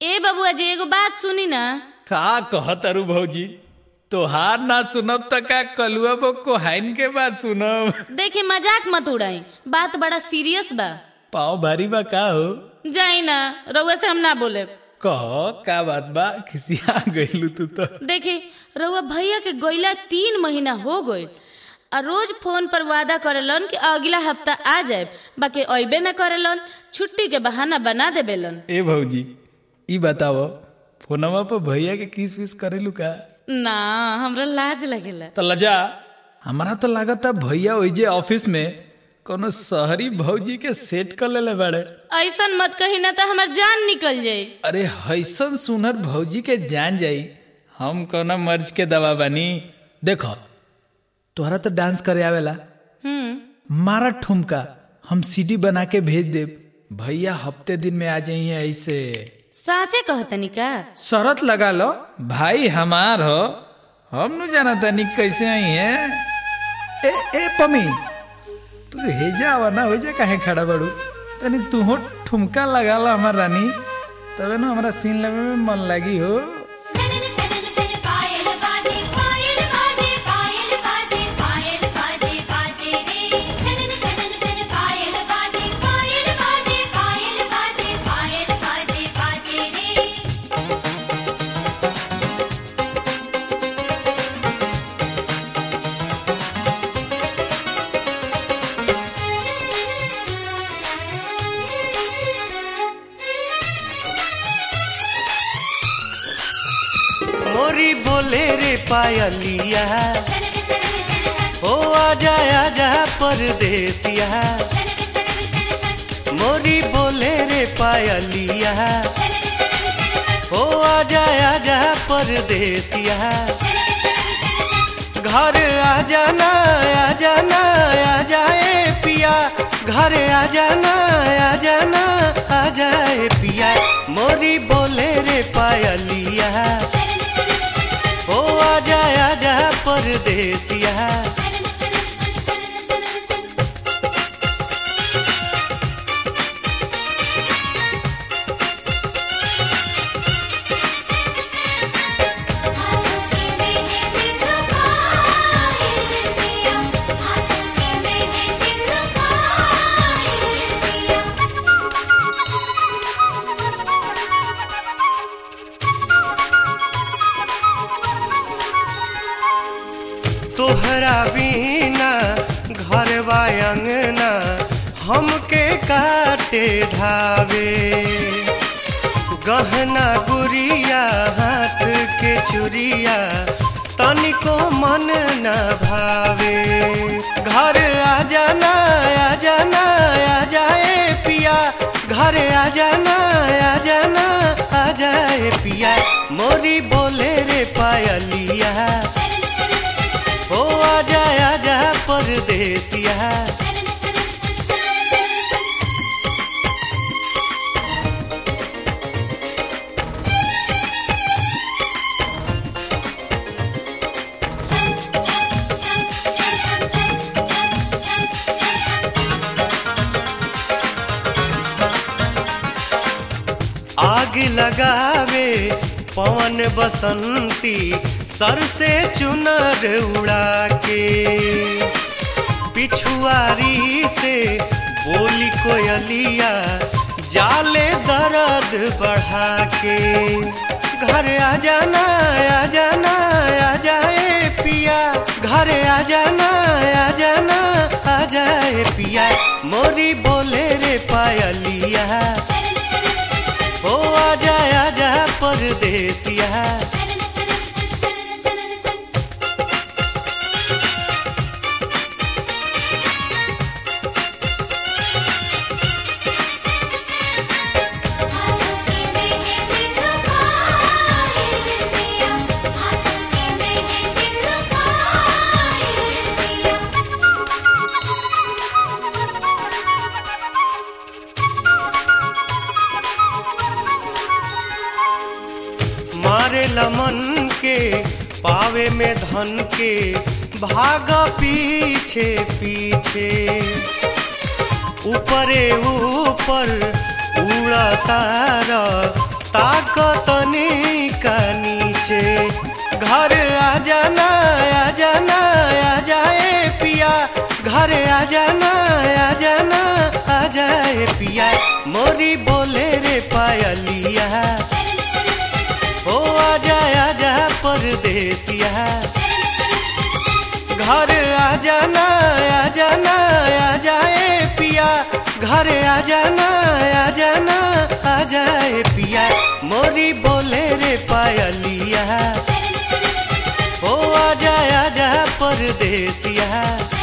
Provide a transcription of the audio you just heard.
ए बबुआ जी एगो बात सुनी ना का कहत अरु भौजी तोहार ना सुनब त का कलुआ बो कोहाइन के बात सुनब देखी मजाक मत उड़ाई बात बड़ा सीरियस बा पाँव भारी बा का हो जाई ना रउआ से हम ना बोले कह का बात बा खिसिया गइलू तू तो देखी रउआ भैया के गइला तीन महीना हो गए आ रोज फोन पर वादा करेलन कि अगला हफ्ता आ जाए बाकी अबे न करेलन छुट्टी के बहाना बना देबेलन ए भौजी ई बताओ फोनवा पर भैया के किस विस करेलू का ना हमरा लाज लगेला तो लजा हमारा तो लागता भैया ओइजे ऑफिस में कोनो शहरी भौजी के सेट कर लेले बाड़े ऐसन मत कही ना तो हमार जान निकल जाई अरे हैसन सुनर भौजी के जान जाई हम कोना मर्ज के दवा बानी देखो तोहरा तो डांस करे आवेला हम्म मारा ठुमका हम सीडी बना के भेज देब भैया हफ्ते दिन में आ जाइए ऐसे साचे कहतनी का शरत लगा लो भाई हमार हो हम नु जाना तनी कैसे आई है ए ए पमी तू हेजा आवा ना हो जा काहे खड़ा बड़ू तनी तू हो ठुमका लगा लो हमार रानी तबे ना हमारा सीन लेवे में मन लगी हो छनन छनन छन पायल बाजे पायल बाजे पायल बाजे पायल बाजे बाजे रे छनन छनन छन पायल बाजे पायल बाजे पायल बाजे पायल बाजे बाजे रे मोरी बोले रे पायलिया छनन छनन छन छन ओ आजा आजा परदेसिया छनन छनन छन छन मोरी बोले रे पायलिया छनन छनन छन छन ओ आजा आजा परदेसिया छनन छनन छन छन घर आ जाना आ जाना आ जाए पिया घर आ जाना आ जाना आ जाए पिया मोरी बोले रे पायलिया छनन छनन छन छन ओ आजा आजा परदेसिया छनन छनन छन छनन छनन छन हाथों के मेहंदी सुखाइल पिया हाथों के मेहंदी सुखाइल पिया तोहरा बिना घर अंगना हमके काटे धावे गहना गुड़िया हाथ के चुरिया तनिको मन न भावे घर आ जाना आ जाना आ जाए पिया घर आ जाना आ जाना आ जाए पिया मोरी बोले रे पायलिया छनन छनन छन छन ओ आजा आजा परदेसिया छनन छनन छन छन छन आग लगावे पवन बसंती सर से चुनर उड़ा के पिछुआरी से बोली कोयलिया जाले दर्द बढ़ा के घर आ जाना आ जाना आ जाए पिया घर आ जाना आ जाना आ जाए पिया मोरी बोले रे पायलिया छनन छनन छन छन ओ आजा आजा परदेसिया छनन छनन छन छनन छनन छन हाथों के मेहंदी सुखाइल पिया हाथों के मेहंदी सुखाइल पिया मारे लमन के पावे में धन के भाग पीछे पीछे ऊपरे ऊपर उड़ा तारा ताकतनी का नीचे घर आ जाना आ जाना आ जाए पिया घर आ जाना आ जाना आ जाए पिया मोरी बोले रे पायलिया ओ आ जा आ जा परदेसिया घर आ जाना आ जाना आ जाए पिया घर आ जाना आ जाना आ जाए पिया मोरी बोले रे पायलिया ओ आ जा आ जा परदेसिया